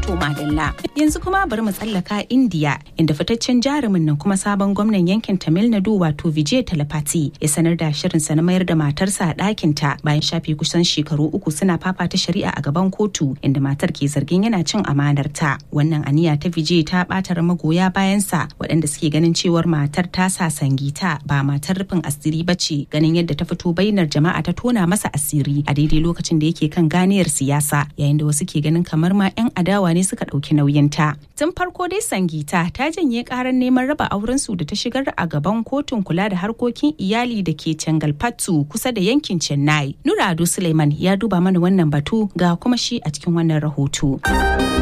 To madalla yanzu kuma bari mu tsallaka India inda fitaccen jarumin nan kuma sabon gwamnan yankin Tamil Nadu wato Vijay Talapati ya sanar da shirinsa na mayar da matarsa a ɗakinta bayan shafe kusan shekaru uku suna fafata shari'a a gaban kotu inda matar ke zargin yana cin amanarta. Wannan aniya ta Vijay ta ɓatar magoya bayansa waɗanda suke ganin cewar matar ta sa sangita ba matar rufin asiri ba ce ganin yadda ta fito bainar jama'a ta tona masa asiri a daidai lokacin da yake kan ganiyar siyasa yayin da wasu ke ganin kamar ma 'yan adawa ne suka ɗauki nauyinta. Tun farko dai Sangita ta janye karar neman raba aurensu da ta shigar a gaban kotun kula da harkokin iyali da ke Cangalpattu kusa da yankin Chennai. Nura Ado Suleiman ya duba mana wannan batu ga kuma shi a cikin wannan rahoto.